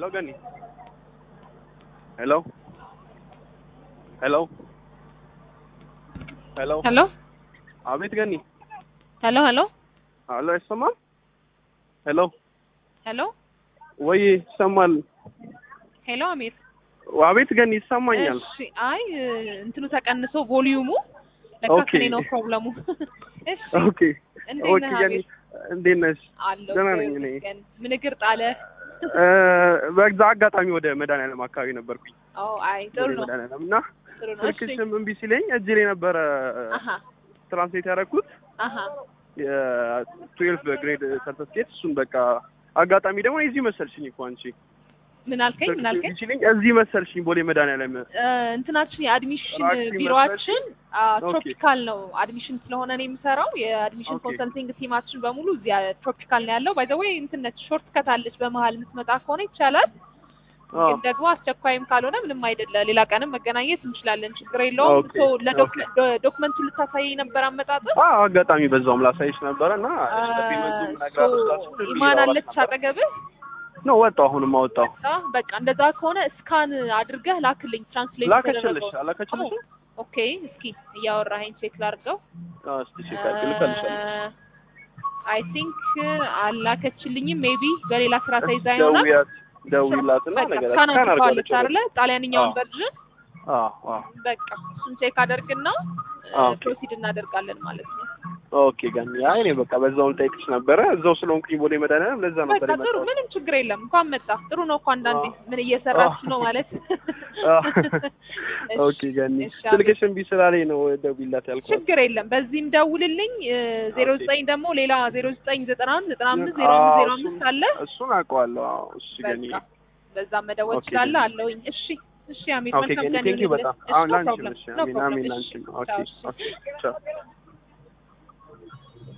ገኒ ሄሎ ሄሎ ሄሎ ሄሎ አቤት ገኒ ሄሎ ሄሎ አሎ አይሰማም ሄሎ ሄሎ ወይ ይሰማል ሄሎ አሚር አቤት ገኒ ይሰማኛል እሺ አይ እንትኑ ተቀንሶ ቮሊዩሙ ለካ ኦኬ። ከኔ ነው ፕሮብለሙ እሺ ኦኬ እንዴት ኦኬ ነህ ገኒ አሚር እንዴት ነሽ አለሁ ደህና ነኝ እኔ። ይመስገን። ምን እግር ጣለ እ፣ በዛ አጋጣሚ ወደ መድኃኒዓለም አካባቢ ነበርኩኝ ኦ አይ ጥሩ ወደ ነው መድኃኒዓለም እና ጥሩ ነው እሺ ስልክሽም እምቢ ሲለኝ እጅ ላይ ነበረ አሀ ትራንስሌት ያደረኩት አሀ የትዌልፍ ግሬድ ሰርተፍኬት እሱን በቃ አጋጣሚ ደግሞ እዚህ መሰልሽኝ እኮ አንቺ ምን አልከኝ ምን አልከኝ ሲልኝ እዚህ መሰልሽኝ ቦሌ መድኃኒዓለም እ፣ እንትናችን የአድሚሽን ራክሲ ቢሮአችን ኦኬ። ትሮፒካል ነው። አድሚሽን ስለሆነ ነው የምሰራው። የአድሚሽን ኦኬ። ኮንሰልቲንግ ቲማችን በሙሉ እዚያ ትሮፒካል ነው ያለው። ባይ ዘ ወይ እንትን ነች ሾርት ከት አለች። በመሀል የምትመጣ ከሆነ ይቻላል፣ አዎ። ግን ደግሞ አስቸኳይም ካልሆነ ምንም አይደለ። ሌላ ቀንም መገናኘት እንችላለን፣ ችግር የለውም። ኦኬ። ሶ ለዶክመንቱ ልታሳይ ነበር አመጣጥ አዎ አጋጣሚ በዛውም ላሳይሽ ነበረ እና ፔመንቱ ነግራለሁ ስላችሁ ኢማን አለች አጠገብህ ነው ወጣው አሁንም አወጣው አ፣ በቃ እንደዛ ከሆነ እስካን አድርገህ ላክልኝ። ትራንስሌት ላከችልሽ አላከችልሽ ኦኬ፣ እስኪ እያወራኸኝ ቼክ ላድርገው። እስቲ ቼክ አድርጊ ልፈልሻለሁ አይ ቲንክ አላከችልኝም። ሜቢ በሌላ ስራ ተይዛ ይሆናል። ደውያት ደውይላትና በቃ ነገር ስካን ስካን አድርገዋለች አድርጋለች አይደለ? ጣሊያንኛውን አዎ። ቨርዥን አዎ አዎ በቃ እሱን ቼክ አደርግና ኦኬ። ፕሮሲድ እናደርጋለን ማለት ነው። ኦኬ ጋኒ አይ እኔ በቃ በዛው ልጠይቅሽ ነበረ እዛው ስለሆንኩኝ ቦሌ መድኃኒዓለም ለዛ ነበር በቃ ጥሩ፣ የመጣሁት ምንም ችግር የለም። እንኳን መጣ ጥሩ ነው እኮ አንዳንዴ ምን እየሰራች ነው ማለት ኦኬ ጋኒ እሺ፣ ስልክሽ እምቢ ስላለኝ ነው ደውይላት ያልኩት ችግር የለም። በዚህም ደውልልኝ። ዜሮ ኦኬ። ዘጠኝ ደግሞ ሌላ ዜሮ ዘጠኝ ዘጠና አንድ ዘጠና አምስት ዜሮ አምስት ዜሮ አምስት አለ። እሱን አውቀዋለሁ አዎ እሺ ጋኒ በቃ በዛ መደወል ኦኬ፣ ትችላለህ ገኒ። አለውኝ። እሺ እሺ፣ አሚር ኦኬ መልካም ጋኒ ቀን ቴንክ ዩ ይሁንልህ። በጣም እሺ፣ አሁን no ላንቺ problem, እሺ no አሜን problem። አሜን እሺ፣ ላንቺ ኦኬ ቻው፣ እሺ። ኦኬ ቻው